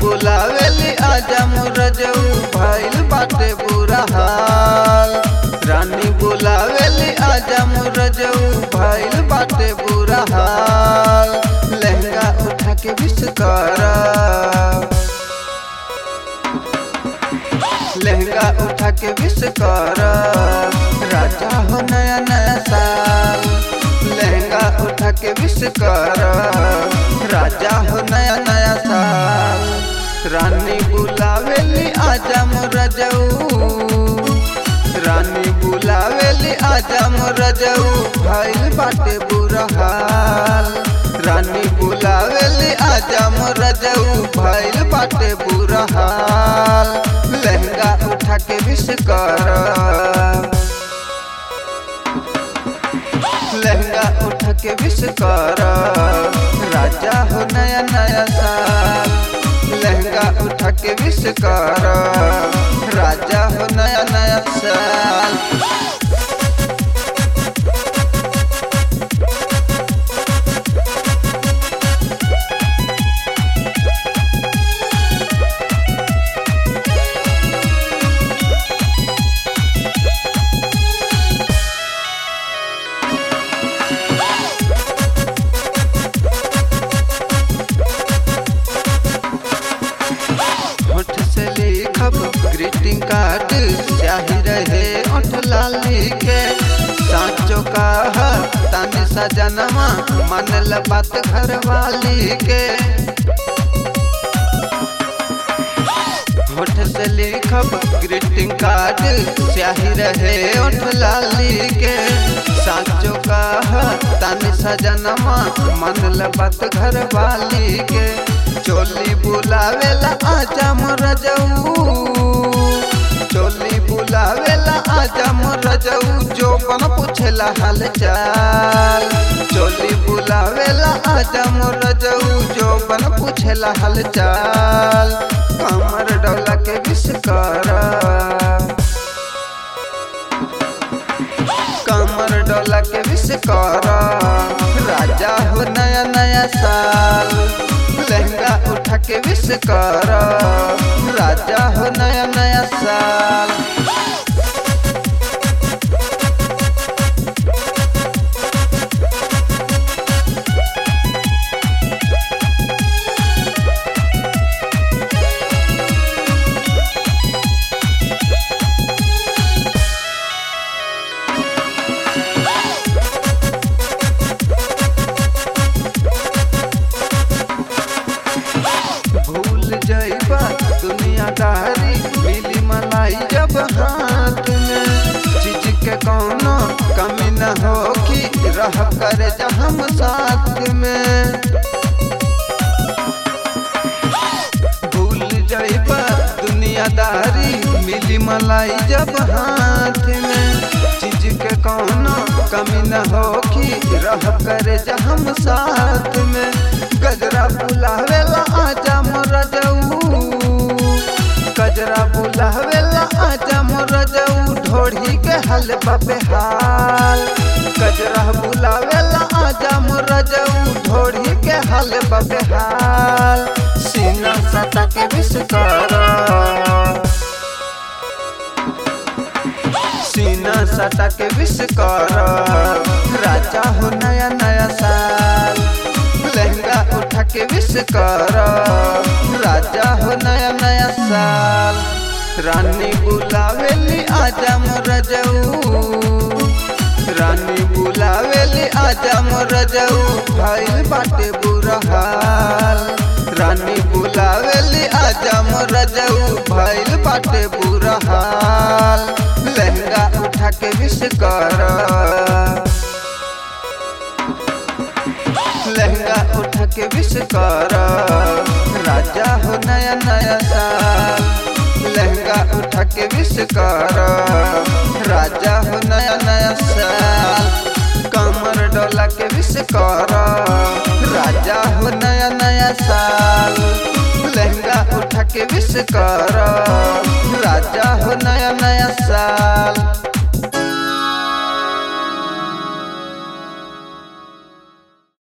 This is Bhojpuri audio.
बुलावेली आजा मुरजऊ भइल बाटे बुरा हाल रानी बुलावेली आजा मुरजऊ भइल बाटे बुरा हाल लहंगा उठा के विश कर लहंगा उठा के विश कर राजा हो नया नया साल लहंगा उठा के विश कर राजा हो नया नया साल रानी बुलावेली आजा मुरजऊ रानी बुलावेली आजा मुरजऊ भइल बाटे बुरा हाल रानी बुलावेली आजा मुरजऊ भइल बाटे बुरा हाल लहंगा उठा के विश कर लहंगा उठा के विश कर राजा हो नया नया साल लहंगा उठा के विश कर राजा हो नया नया साल होठ से लिखब ग्रीटिंग कार्ड चाही रहे ओठ लाली के साँचो का तानी सजनमा मनल बात घर वाली के होठ से लिखब ग्रीटिंग कार्ड चाही रहे ओठ लाली के साँचो का तानी सजनमा मनल बात घर वाली के चोली बुलावेला आजा मोरजऊ चोली बुलावेला आजा मोरजऊ जो बन पूछेला हाल चाल चोली बुलावेला आजा मोरजऊ जो बन पूछेला हाल चाल कमर डोला के विश कर कमर डोला के विश कर राजा हो नया नया साल लहंगा उठा के विश कर राजा हो नया नया साल भूल जाइबा दुनियादारी मिली मलाई जब हाथ में चीज के कौनो कमी न हो कि रह कर हम साथ में भूल जाइबा दुनियादारी मिली मलाई जब हाथ में चीज के कौनो कमी न हो कि रह कर हम साथ में गजरा बुलावेला आजा मोरजऊ गजरा बुलावेला आजा मोरजऊ ढोढ़ी के हल बाबे हाल गजरा बुलावेला आजा मोरजऊ ढोढ़ी के हल बाबे हाल सीना सता के विश कर सीना सटा के विश कर राजा हो नया नया साल लहंगा उठा के विश कर राजा हो नया नया साल रानी बुलावेली आजा मोरजऊ रानी बुलावेली आजा मोरजऊ भइल बाटे बुरा हाल रानी बुलावेली आजा मोरजऊ भइल बाटे बुरा हाल लहंगा उठा के विश कर लहंगा उठा के विश कर राजा हो नया नया साल लहंगा उठा के विश कर राजा हो नया नया साल कमर डोला के विश कर राजा हो नया नया साल लहंगा उठा के विश कर राजा हो नया नया साल